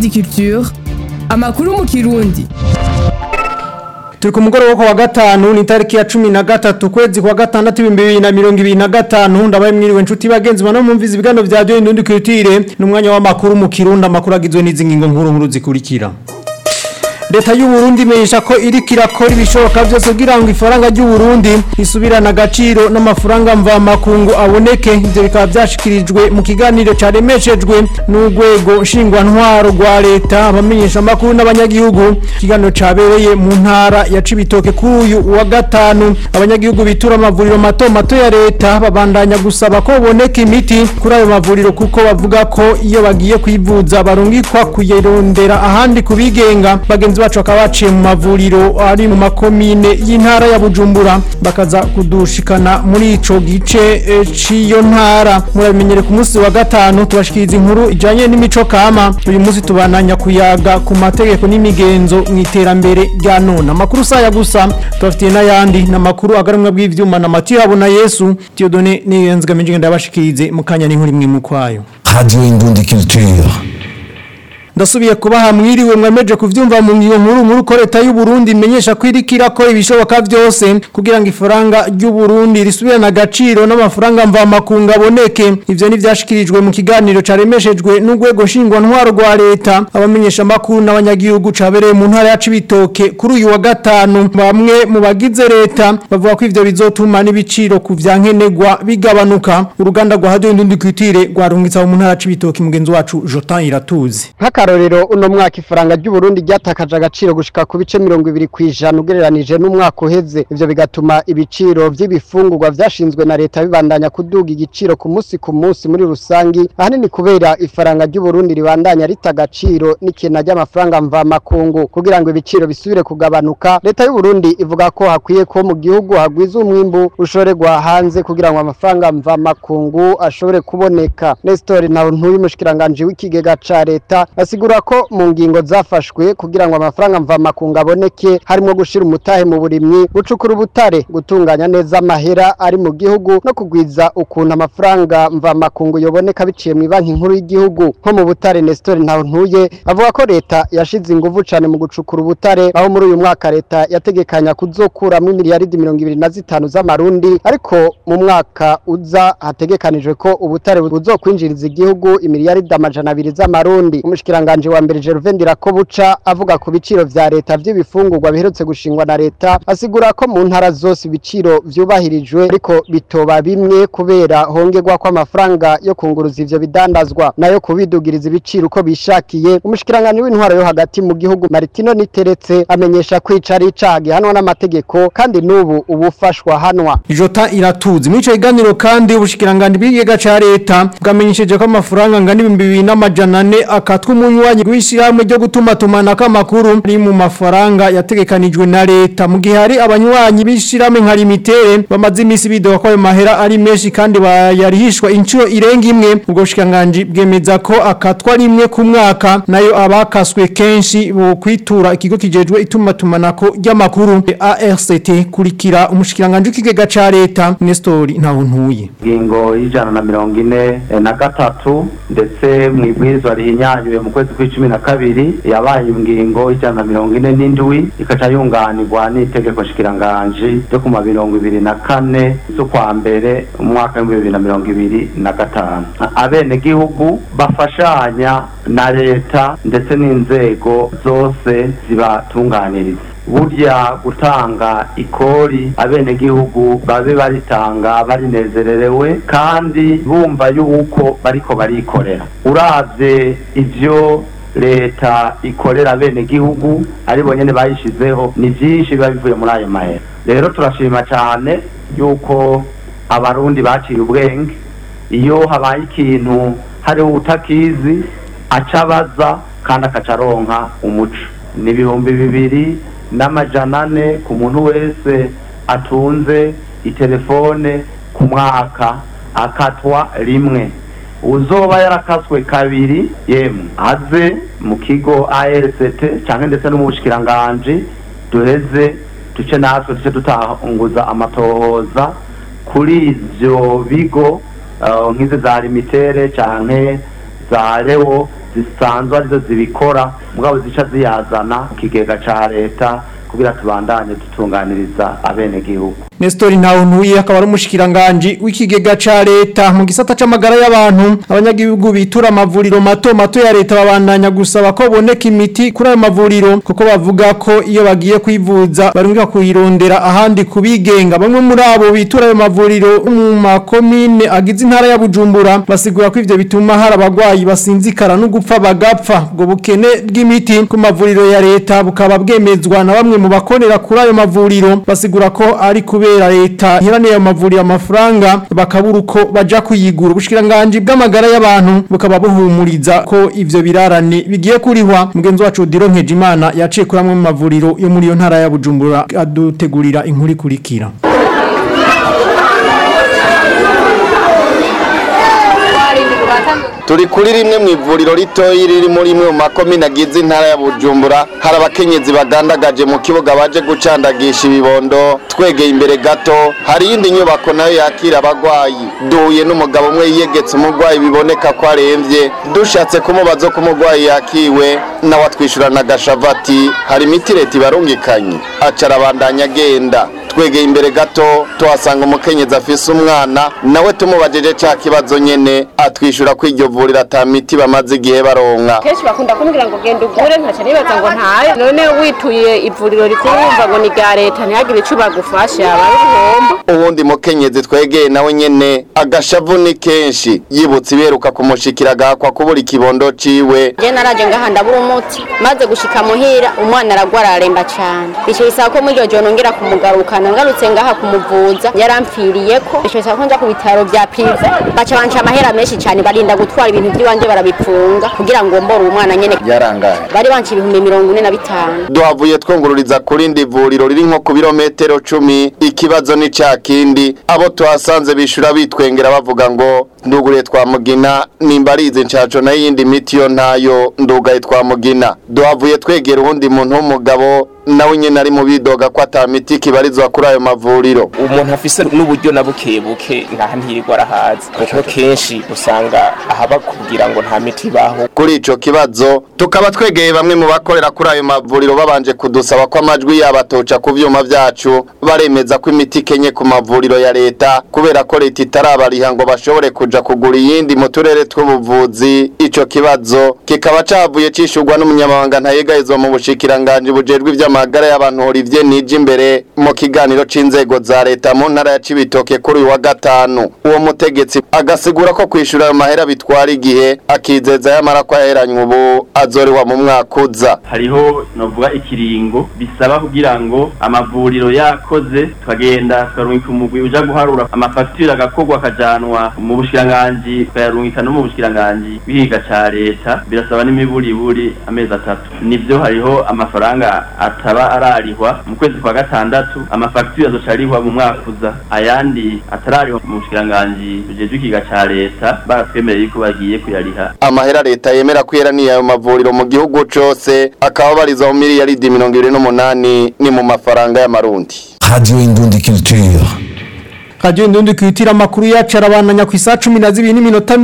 Indundi Culture amakuru mu kirundi turi ku mugoroba wo ku wa gatanu ni tariki ya cumi na gatatu kwezi kwa gatandatu ibihumbi bibiri na mirongo ibiri na gatanu ndabaye mwiriwe inshuti bagenzi bano mwumviza ibiganiro vya radiyo indundi kirutire ni umwanya w'amakuru mu kirundi amakuru agizwe n'izi ngingo nkuru nkuru zikurikira leta y'u Burundi imenyesha ko iriko irakora ibishoboka byose kugira ngo ifaranga ry'u Burundi risubirane agaciro n'amafaranga mvamakungu aboneke ivyo bikaba vyashikirijwe mu kiganiro caremeshejwe n'urwego nshingwantwaro rwa leta abamenyesha amakuru n'abanyagihugu ikiganiro cabereye mu ntara ya Cibitoke kuri uyu wa gatanu abanyagihugu bitura amavuriro mato mato ya leta babandanya gusaba ko boneka imiti kuri ayo mavuriro kuko bavuga ko iyo bagiye kwivuza barungikwa kuyirondera ahandi kubigenga bagenzi bacu bakaba baciye mu mavuriro ari mu makomine y'intara ya Bujumbura bakaza kudushikana muri ico gice e, ciyo ntara murabimenyere ku munsi wa gatanu tubashikiriza inkuru ijanye n'imico kama uyu munsi tubananya kuyaga ku mategeko n'imigenzo mu iterambere rya none amakuru saya gusa tubafitiye n'ayandi n'amakuru agarumwe bw'ivyuma na Mathieu Habona Yesu Tiyodone niyenzga minjinga ndabashikirize mu kanya n'inkuru imwe mu kwayo Radio Indundi Culture. ndasubiye kubaha mwiriwe mwemeje kuvyumva mu ngingo nkuru nkuru ko leta y'u Burundi imenyesha ko iriko irakora ibishoboka vyose kugira ngo ifaranga ry'u Burundi risubirane agaciro n'amafaranga mvamakungu aboneke ivyo ni vyashikirijwe mu kiganiro caremeshejwe n'urwego nshingwantwaro rwa leta abamenyesha amakuru n'abanyagihugu cabereye mu ntara ya Cibitoke kuri uyu wa gatanu bamwe mu bagize leta bavuga ko ivyo bizotuma n'ibiciro ku vyankenegwa bigabanuka uruganda rwa Radio Indundi Kwitire rwarungitsa mu ntara ya Cibitoke mugenzi wacu Jotan Iratuzi nk'akarorero uno mwaka ifaranga ry'u Burundi ryatakaje agaciro gushika ku bice mirongo ibiri kw'ijana ugereranije n'umwaka uheze ivyo bigatuma ibiciro vy'ibifungurwa vyashinzwe na leta bibandanya kuduga igiciro ku munsi ku munsi muri rusangi ahanini kubera ifaranga ry'u Burundi ribandanya rita agaciro n'ikena ry'amafaranga mvamakungu kugira ngo ibiciro bisubire kugabanuka leta y'u Burundi ivuga ko hakwiye ko mu gihugu hagwiza umwimbu ushorerwa hanze kugira ngo amafaranga mvamakungu ashobore kuboneka Nestor nawe ntuyu mushikiranganje w'ikigega ca leta asigura ko mu ngingo zafashwe kugira ngo amafaranga mvamakungu aboneke harimo gushira umutahe mu burimyi gucukura ubutare gutunganya neza amahera ari mu gihugu no kugwiza ukuntu amafaranga mvamakungu yoboneka biciye mu banki nkuru y'igihugu nko mu butare Nestor ntawe ntuye avuga ko leta yashize inguvu cane mu gucukura ubutare aho muri uyu mwaka leta yategekanya kuzokuramwo miliyaridi mirongo ibiri na zitanu z'amarundi ariko mu mwaka uza hategekanijwe ko ubutare buzokwinjiriza igihugu imiliyaridi amajana abiri z'amarundi umushikiranganje wa mbere Gervain Dirakobuca avuga ku biciro vya leta vy'ibifungurwa biherutse gushingwa na leta asigura ko mu ntara zose ibiciro vyubahirijwe ariko bitoba bimwe kubera hongerwa ko amafaranga yo kunguruza ivyo bidandazwa nayo kubidugiriza ibiciro uko bishakiye umushikiranganje w'intwaro yo hagati mu gihugu Martino Niteretse amenyesha kwica ari icaha gihanwa n'amategeko kandi n'ubu ubufashwa hanwa Jota iratuzi muri ico kiganiro kandi ubushikiranganje bw'igega ca leta bwamenyesheje ko amafaranga ngana ibihumbi bibiri n'amajana ane akatwa umunywanyi w'ishyirahamwe ryo gutuma tumanako amakuru ari mu mafaranga yategekanijwe na leta mu gihe hari abanywanyi b'ishyirahamwe nka limitere bamaze iminsi bidoga ko ayo mahera ari menshi kandi bayarihishwa inshuro irenga imwe ubwo bushikiranganje bwemeza ko akatwa rimwe ku mwaka nayo abakaswe kenshi bo kwitura ikigo kijejwe ituma tumanako ry'amakuru ARCT kurikira umushikiranganje w'ikigega ca leta Nestor Ntawuntuye ingingo y'ijana na mirongo ine na gatatu ndetse mu ibwirizwa rihinyanyuye mu kwezi kw'icumi na kabiri yabaye ingingo y'ijana na mirongo ine n'indwi ikaca yunganirwa n'itegeko shikiranganji ryo ku ma mirongo ibiri na kane z'ukwa mbere umwaka w'ibihumbi bibiri na mirongo ibiri na gatanu abenegihugu bafashanya na leta ndetse n'inzego zose zibatunganiriza burya gutanga ikori abenegihugu babe baritanga barinezererewe kandi bumva yuko bariko barikorera uravye ivyo leta ikorera abenegihugu aribo nyene bayishizeho ni vyinshi biba bivuye muri ayo mahera rero turashima cane yuko abarundi baciye ubwenge iyo habaye ikintu hariho utakizi aca abaza kandi akaca aronka umuco ni ibihumbi bibiri n'amajana ane ku muntu wese atunze itelefone ku mwaka akatwa rimwe uzoba yarakaswe kabiri yemwe aze mu kigo ARCT cyangwa ndetse no mu bushikiranganji duheze duce natwe duce dutanguza amatohoza kuri ivyo bigo uh, nk'izi za limitere canke za rewo zisanzwe arizo zibikora mugabo zica ziyazana ku kigega ca leta kugira tubandanye dutunganiriza abenegihugu Nestor Ntawuntuye akaba ari umushikiranganje w'ikigega ca leta mu gisata c'amagara y'abantu abanyagihugu bitura amavuriro mato mato ya leta babandanya gusaba ko boneka imiti kuri ayo mavuriro kuko bavuga ko iyo bagiye kwivuza barunga kuyirondera ahandi kubigenga bamwe muri abo bitura ayo mavuriro mu makomine agize intara ya Bujumbura basigura ko ivyo bituma hari abagwayi basinzikara no gupfa bagapfa ubwo bukene bw'imiti ku mavuriro ya leta bukaba bwemezwa na bamwe mu bakorera kuri ayo mavuriro basigura ko ari kubera leta hiraniye ayo mavuriro amafaranga bakabura uko baja kuyigura ubushikiranganje bw'amagara y'abantu bukaba buhumuriza ko ivyo birarane bigiye kurihwa mugenzi wacu Odiro Nkejimana yaciye kuri amwe mu mavuriro yo muri iyo ntara ya Bujumbura adutegurira inkuru ikurikira turi kuri rimwe mu ivuriro ritoyi riri muri imwe mu makomine agize intara ya bujumbura hari abakenyezi bagandagaje mu kibuga baje gucandagisha ibibondo twegeye imbere gato hari iyindi nyubako nayo yakira abagwayi duhuye n'umugabo umwe yiyegetse umurwayi biboneka ko aremvye dushatse kumubaza ko umurwayi yakiwe nawe atwishyurana agashavati hari imiti leta ibarungikanye aca arabandanya agenda twegeye imbere gato tuhasanga umukenyezi afise umwana nawe tumubajije ca kibazo nyene atwishyura ko iryo vuriro ata miti bamaze igihe baronka kenshi bakunda kumbwira ngo genda ugure nkaca nibaza ngo ntayo none wituye ivuriro rikuru wumva ngo ni rya leta ntihagire ico bagufasha aba ari ubuhombo uwundi mukenyezi twegeye nawe nyene agashavu ni kenshi yibutse ibiheruka kumushikira agahakwa kubura ikibondo ciwe je naraje ngaha ndabura umuti maze gushika muhira umwana aragwara araremba cane ico bisaba ko muri iryo joro nongera kumugarukana ngarutse ngaha kumuvuza yarampfiriyeko ico bisaba ko nja ku bitaro vya prive baca banca amahera menshi cane barinda gutwara ibintu vy'iwanje barabipfunga kugira ngo mbore uwo mwana nyene yarangaye bari banca ibihumbi mirongo ine na bitanu duhavuye twungururiza ku rindi vuriro riri nko ku birometero cumi ikibazo ni ca kindi abo tuhasanze bishura bitwengera bavuga ngo nduguriye twa mugina nimba arizi nshaco nayo iyindi miti yo ntayo ndugaye twa mugina duhavuye twegera uwundi muntu w'umugabo nawe nyene ari mu bidoga ko ata miti kibarizwa kuri ayo mavuriro umuntu afise n'uburyo na buke buke ngaha ntirirwa arahazi kuko kenshi usanga ahaba kugira ngo nta miti ibaho kuri ico kibazo tukaba twegeye bamwe mu bakorera kuri ayo mavuriro babanje kudusaba ko amajwi yabo atoca ku vyuma vyacu baremeza ko imiti ikenye ku mavuriro ya leta kubera ko leta itarabariha ngo bashobore kuja kugura iyindi mu turere tw'ubuvuzi ico kibazo kikaba cavuye cishurwa n'umunyamabanga ntayegayezwa mu bushikiranganji bujejwe ivy'amagara y'abantu Olivier Nije imbere mu kiganiro c'inzego za leta mu ntara ya Cibitoke kuri uyu wa gatanu uwo mutegetsi agasigura ko kwishura ayo mahera bitwara igihe akizeza yamara ko yaheranywe ubu azorewa mu mwaka uza hariho novuga ikiringo bisaba kugira ngo amavuriro yakoze tukagenda tukarungika umugwi uja guharura amafagitire agakorwa akajanwa mu bushikiranganji tukayarungika no mu bushikiranganji bw'ihiga ca leta birasaba n'imiburiburi amezi atatu nivyo hariho amafaranga ataba ararihwa mu kwezi kwa gatandatu amafagitire azoca arihwa mu mwaka uza ayandi atararihwa mu bushikiranganji bujejwe ikiga ca leta baratwemereye yuko bagiye kuyariha amahera leta yemera kwera ni ayo mavuriro mu gihugu cose akaba barizwa mu miliyaridi mirongo ibiri n'umunani ni mu mafaranga y'amarundi Radio Indundi Culture. Radio Indundi kwitira makuru yacu arabandanya ku isa 12 n'iminota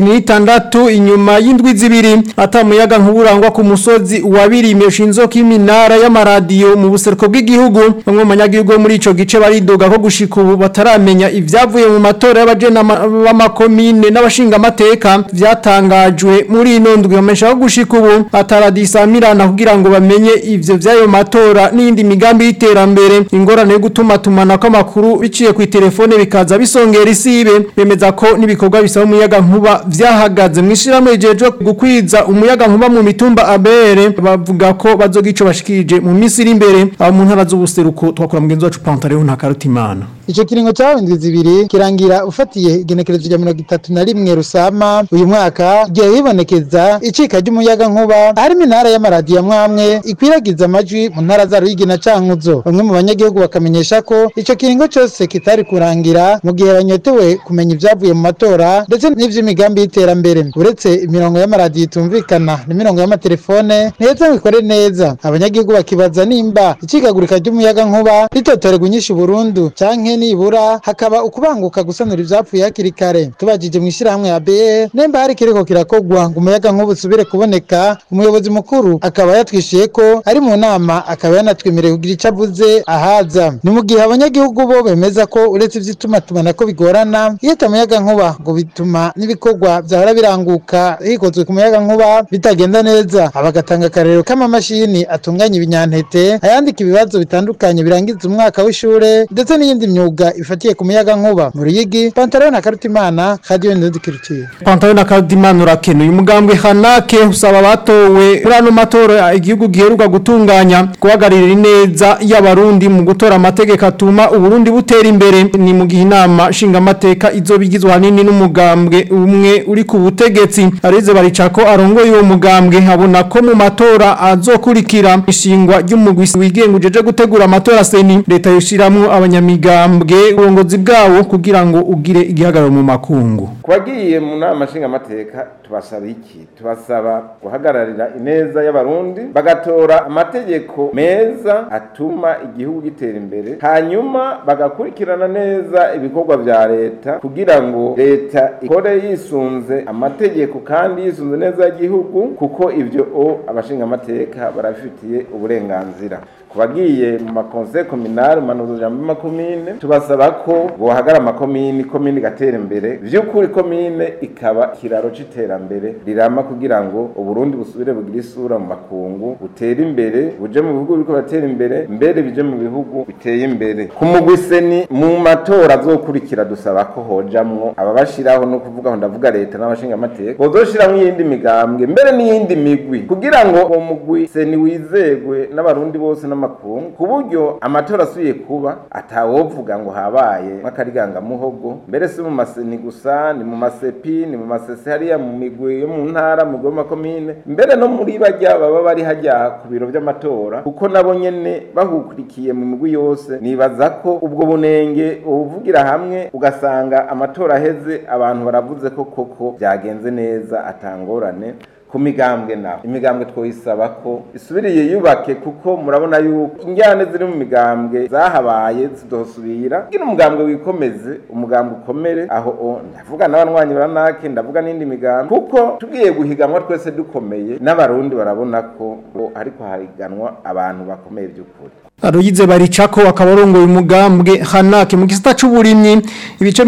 26 inyuma y'indwi zibiri atamuyaga nkuburangwa ku musozi wa birime shinzo k'iminara y'amaradiyo mu buseruko bw'igihugu bamwe mu banyagihugu muri ico gice baridoga ko gushika ubu bataramenya ivyavuye mu matora y'abajena b'amakomine n'abashinga amateka vyatangajwe muri ino ndwi bamesha ko gushika ubu ataradisamirana kugira ngo bamenye ivyo vyayo matora n'indi migambi y'iterambere ingorane yo gutuma tumana kw'amakuru biciye ku telefone bikaza bisongera isibe bemeza ko n'ibikorwa bisaba umuyaga nkuba vyahagaze mwishirahamwe rijeje gukwiza umuyaga nkuba mu mitumba abere bavuga ko bazoga ico bashikije mu minsi iri imbere abo mu ntara z'ubuseruko twakora mugenzi wacu Pantaleo nta karutimana Ico kiringo cyawe indwi zibiri kirangira ufatiye igenekerezo rya mirongo itatu na rimwe rusama uyu mwaka igihe hibonekeza icika ry'umuyaga nkuba harimo intara y'amaradiyo amwamwe ikwiragiza amajwi mu ntara za Ruyigi na Cankuzo bamwe mu banyagihugu bakamenyesha ko ico kiringo cose kitari kurangira kurangira mu gihe banyotewe kumenya ibyavuye mu matora ndetse n'ivy'imigambi y'iterambere uretse imirongo y'amaradiyo itumvikana n'imirongo y'amatelefone ntihetse ngo ikore neza abanyagihugu bakibaza nimba icikagurika ry'umuyaga nkuba ritotorerwa inyinshi burundu canke nibura hakaba ukubanguka gusanura ivyapfuye hakiri kare tubajije mu ishirahamwe ya BE nemba hari kiriko kirakogwa ngo umuyaga nkuba usubire kuboneka umuyobozi mukuru akaba yatwishuye ko ari mu nama akaba yanatwemereye kugira ico avuze ahaza ni mu gihe abanyagihugu bo bemeza ko uretse ivy'itumatumana ko bigorana iyo atamuyaga nkuba ngo bituma n'ibikorwa vyahora biranguka hikozwe ku muyaga nkuba bitagenda neza abagatanga akarero k'amamashini atunganya ibinyantete ayandika ibibazo bitandukanye birangiza umwaka w'ishure ndetse n'iyindi myuga ifatiye ku muyaga nkuba mu ruyigi pantaro na karutimana radio ndudikiriciye Pantalo na Kadimana urakenuye umugambwe Hanake usaba batowe muri ano matora igihugu giheruka gutunganya guhagararira neza y'abarundi mu gutora amategeko atuma uburundi butera imbere ni mu gihe inama nshinga amateka izobigizwe hanini n'umugambwe umwe uri ku butegetsi arize baricako arongoye uwo mugambwe abona ko mu matora azokurikira ishingwa ry'umugwi wigenga ujeje gutegura amatora seni leta yoshiramwo abanyamigambwe uburongozi bwawo kugira ngo ugire igihagararo mu makungu Kubagiye mu nama nshingamateka tubasaba iki tubasaba guhagararira ineza y'abarundi bagatora amategeko meza atuma igihugu gitera imbere hanyuma bagakurikirana neza ibikorwa vya leta kugira ngo leta ikore yisunze amategeko kandi yisunze neza y'igihugu kuko ivyo o abashingamateka barabifitiye uburenganzira kubagiye mu makonse kominari mu manuzo jambo y'amakomine tubasaba ko bohagara amakomini komini gatera imbere vy'ukuri komine ikaba kiraro c'iterambere rirama kugira ngo uburundi busubire bugire isura mu makungu butere imbere buje mu bihugu biriko biratera imbere mbere bije mu bihugu biteye imbere ku mugwi seni mu matora azokurikira dusaba ko hojamwo ababashiraho no kuvuga ngo ndavuga leta n'abashinga amateka bozoshiramwo iyindi migambwe mbere n'iyindi migwi kugira ngo uwo mugwi seni wizegwe n'abarundi bose n'amakungu ku buryo amatora asubiye kuba atawovuga ngo habaye nk'akarigangamuhogo mbere si mu maseni gusa ni mu masepi ni mu masese hariya mu migwi yo mu ntara mu migwi y'amakomine mbere no muri bajya baba bari hajya ku biro vy'amatora kuko nabo nyene bahukurikiye mu migwi yose nibaza ko ubwo bunenge ubuvugira hamwe ugasanga amatora aheze abantu baravuze ko koko byagenze neza atangorane ku migambwe naho imigambwe twoyisaba ko isubiriye yubake kuko murabona yuko injyane ziri mu migambwe zahabaye zidosubira kugira umugambwe wikomeze umugambwe ukomere aho o ndavuga n'abanywanyi baranake ndavuga n'indi migambwe kuko tugiye guhiganwa twese dukomeye n'abarundi barabona ko ngo ariko hariganwa abantu bakomeye by'ukuri Aruyize baricako akabarongoye umugambwe Hanake mu gisata c'uburimyi ibice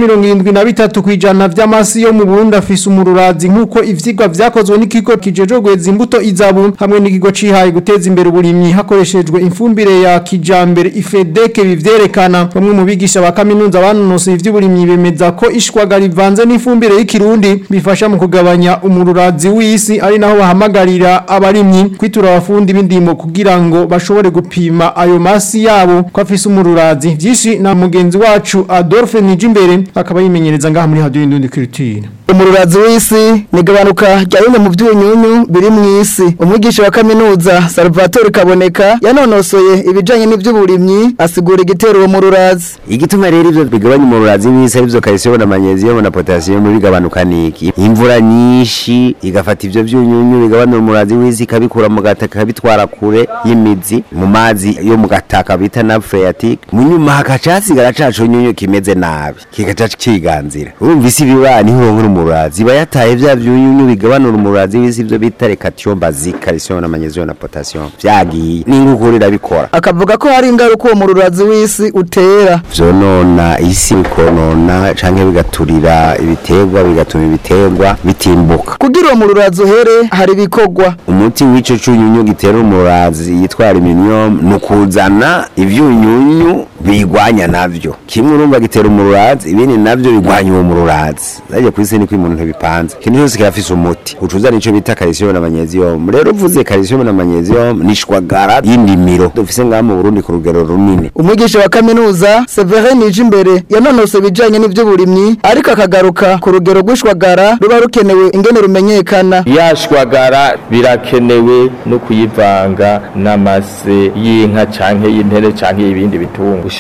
73 kwijana vy'amasi yo mu Burundi afise umururazi nkuko ivyigwa vyakozwe n'ikigo kijeje gweza imbuto izabu hamwe n'ikigo cihaye guteza imbere uburimyi hakoreshejwe imfumbire ya kijambere ifedeke bivyerekana bamwe mu bigisha ba kaminuza banonose ivy'uburimyi bemeza ko ishwaga rivanze n'ifumbire y'ikirundi bifasha mu kugabanya umururazi w'isi ari naho bahamagarira abarimyi kwitura abafundi b'indimo kugira ngo bashobore gupima ayo masi yabo ko afise umururazi vyinshi na mugenzi wacu Adolphe Nijimbere akaba yimenyereza ngaha muri Radio Indundi Culture umururazi w'isi ni gabanuka rya bimwe mu by'ubunyunyu biri mu isi umwigisha wa kaminuza Salvatore Kaboneka yanonosoye ibijanye n'ivy'uburimyi asigura igitero uwo mururazi igituma rero ivyo bigabanya umururazi w'isi arivyo calcium na magnesium na potassium bigabanuka niki imvura nyinshi igafata ivyo vy'unyunyu bigabanya umururazi w'isi ikabikura mu gataka kabitwara kure y'imizi mu mazi yo mu gataka bita na phreatic mu nyuma hakaca hasigara cacu nyunyu kimeze nabi kikaca kiganzira urumva isi biba niho uronkera umurazi iba yataye vya vyunyunyu bigabanura umurazi w'isi ivyo bita recation basique calcium na magnesium na potassium vyagiye n'ingukuru irabikora akavuga ko hari ingaruka uwo mururazi w'isi utera vyonona isi bikonona canke bigaturira ibiterwa bigatuma ibiterwa bitimbuka kugira uwo mururazi uhere hari ibikorwa umuti w'ico cunyunyu gitera umurazi yitwa aluminium nukuzana ivyunyunyu bigwanya navyo kimwe urumva gitera umururazi ibindi navyo bigwanya uwo mururazi zaje kwisi ni umuntu ntibipanze ikintu cyose kirafise umuti ucuza nico bita calcium na magnesium rero uvuze calcium na magnesium nishwagara y'indimiro dufise ngaha mu Burundi ku rugero runini umwigisha wa kaminuza Severin Nijimbere yanonose ibijanye n'ivy'uburimyi ariko akagaruka ku rugero rw'ishwagara ruba rukenewe ingene rumenyekana yashwagara birakenewe no kuyivanga n'amase y'inka canke y'intere canke y'ibindi bitungo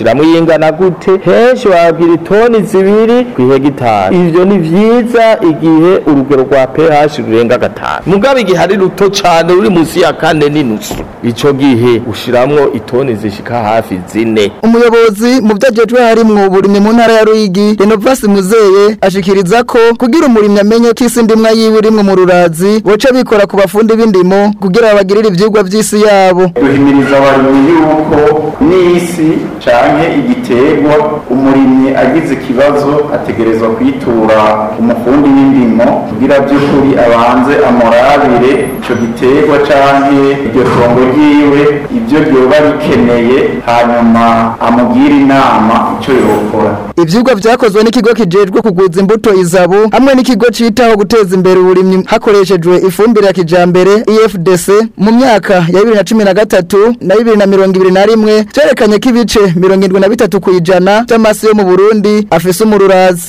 ushiramwo iyingana gute henshi wabwira itoni zibiri ku hegitari ivyo ni vyiza igihe urugero rwa pH rurenga gatanu mugabo igihe ari ruto cane ruri munsi ya kane n'inusu ico gihe ushiramwo itoni zishika hafi zine umuyobozi mu vyajejwe harimwo uburimyi mu ntara ya Ruyigi Renovas Muzeye ashikiriza ko kugira umurimyi amenye ko isi ndimwa yiwe irimwo mu rurazi boca bikora ku bafundi b'indimo kugira babagirire ivyigwa vy'isi yabo duhimiriza abarimyi yuko n'isi canke igiterwa umurimyi agize ikibazo ategerezwa kwitura umufundi w'indimo kugira by'ukuri abanze amurabire ico giterwa canke iryo tongo ryiwe ibyo ryoba bikeneye hanyuma amugire inama ico yokora Ivyigwa vyakozwe n'ikigo kijejwe kugwiza imbuto izabu hamwe n'ikigo citaho guteza imbere uburimyi hakoreshejwe ifumbire ya kijambere EFDC mu myaka ya 2013 na 2021 vyerekanye ko ibice 73 kwijana vy'amasi yo mu Burundi afise umururazi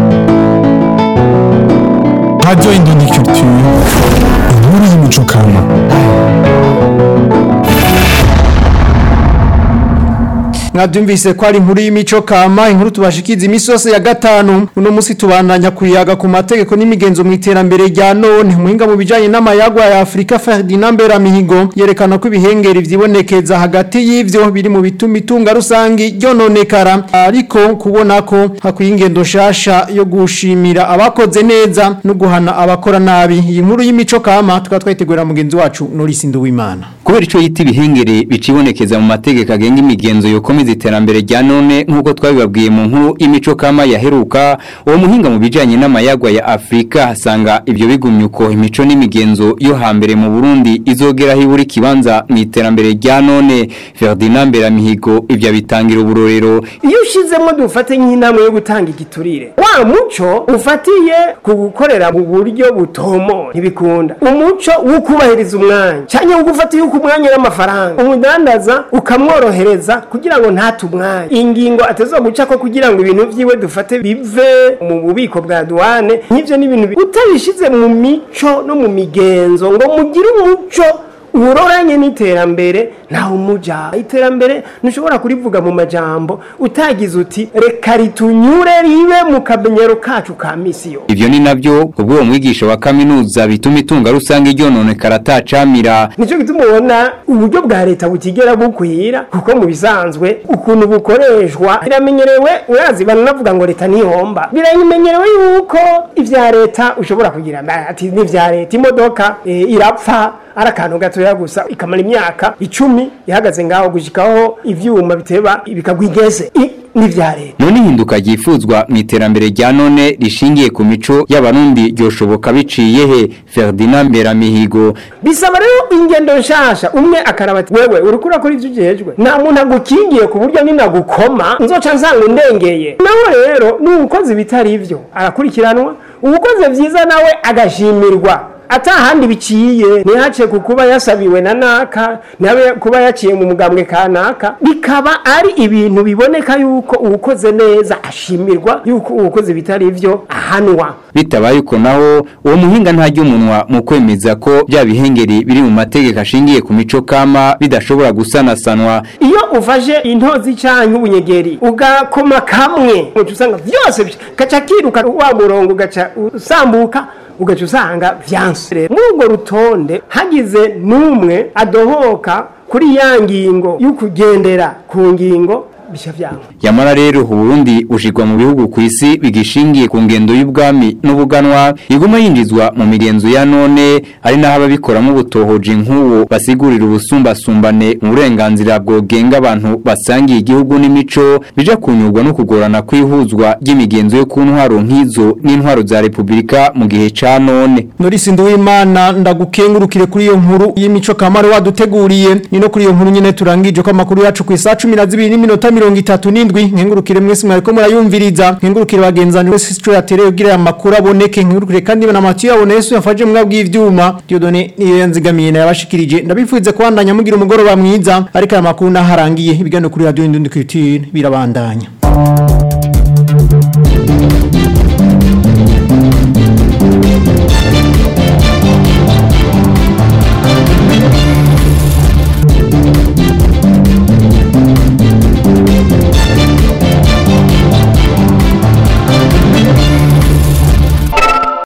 Radio Indundi Culture. Inkuru y'umuco kama. mwabyumvise ko ari inkuru y'imico kama inkuru tubashikiza iminsi yose ya gatanu uno munsi tubandanya kuyaga ku mategeko n'imigenzo mu iterambere rya none umuhinga mu bijyanye n'amayagwa ya afurika ferdinand mberamihigo yerekana ko ibihengeri vyibonekeza hagati y'ivyo biri mu bituma itunga rusangi ryononekara ariko kubona ko hakwiye ingendo nshasha yo gushimira abakoze neza no guhana abakora nabi iyi nkuru y'imico kama tukaba twayitegurira mugenzi wacu norisi nduwimana kubera ico yita ibihengere bicibonekeza mu mategeko agenga imigenzo yokomeza iterambere rya none nk'uko twabibabwiye mu nkuru imico kama yaheruka uwo muhinga mu bijanye n'amayagwa ya Afrika asanga ivyo bigumye uko imico n'imigenzo yo hambere mu Burundi izogera hiburi kibanza mu iterambere rya none Ferdinand Beramihigo ivyo bitangira uburorero iyo ushizemo dufate nk'inama yo gutanga igiturire wa muco ufatiye ku gukorera mu buryo butomo ntibikunda umuco wo kubahiriza umwanya cyane wo gufata yuko umwanya n'amafaranga umudandaza ukamworohereza kugira ngo ntatu umwanya ingingo ateza guca ko kugira ngo ibintu vyiwe dufate bive mu bubiko bwa duwane nk'ivyo ni ibintu utabishize mu mico no mu migenzo ngo mugire umuco uroranye n'iterambere ntawe umuja iterambere ntushobora kurivuga mu majambo utagize uti reka ritunyure ribe mu kamenyero kacu ka misi yo ivyo ni navyo kubwo uwo mwigisha wa kaminuza bituma itunga rusange ryononekara atacamira nicyo gituma ubona uburyo bwa leta butigera bukwira kuko mu bisanzwe ukuntu bukoreshwa biramenyerewe urazi baranavuga ngo leta ntihomba biramenyerewe yuko ivya leta ushobora kugira ati ni ivya leta imodoka e, irapfa ari akantu gatoya gusa ikamara imyaka icumi ihagaze ngaho gushikaho ivyuma biteba bikagwa igeze n'ivya leta none ihinduka ryifuzwa mu iterambere rya none rishingiye ku mico y'abarundi ryoshoboka biciye he Ferdinand Beramihigo bisaba rero ingendo nshasha umwe akaraba ati wewe uriko urakora ivyo ujejwe nta muntu agukingiye ku buryo ninagukoma nzoca nsanga undengeye nawe rero n'uwukoze ibitari ivyo arakurikiranwa uwukoze vyiza nawe agashimirwa atahandi biciye ntihace ku kuba yasabiwe na naka ntabe kuba yaciye mu mugambwe kanaka bikaba ari ibintu biboneka yuko uwukoze neza ashimirwa yuko uwukoze bitari ivyo ahanwa bitabaye uko naho uwo muhinga ntajya umunwa mu kwemeza ko bya bihengeri biri mu mategeko ashingiye ku mico kama bidashobora gusanasanwa iyo ufashe intozi canke ubunyegeri ugakoma kamwe uca usanga vyose gaca kiruka wa murongo ugaca usambuka ugaca usanga vyanse muri urwo rutonde hagize n'umwe adohoka kuri ya ngingo y'ukugendera ku ngingo bisha vyanga yamara rero uburundi ushirwa mu bihugu ku isi bigishingiye ku ngendo y'ubwami n'ubuganwa iguma yinjizwa mu migenzo ya none ari naho ababikoramo ubutohoji nk'uwo basigurira ubusumbasumbane mu burenganzira bwogenga abantu basangiye igihugu n'imico bija kunyurwa no kugorana kwihuzwa ry'imigenzo yo ku ntwaro nk'izo n'intwaro za repubulika mu gihe ca none Norisi Nduwimana ndagukengurukire kuri iyo nkuru y'imico kamaro waduteguriye ni no kuri iyo nkuru nyene turangije ko amakuru yacu ku isa 12 n'iminota 37 nkengurukire mwese mwariko murayumviriza nkengurukire bagenzani wese sico yatereye kugira aya makuru aboneke nkengurukire kandi na Mathieu abone Yesu yafaje mwabwi ivyuma Dieudonné niyo yanzigamiye na yabashikirije ndabifuze kwandanya mugira umugoroba mwiza ariko aya makuru naharangiye ibiganiro kuri radio Indundi Culture birabandanya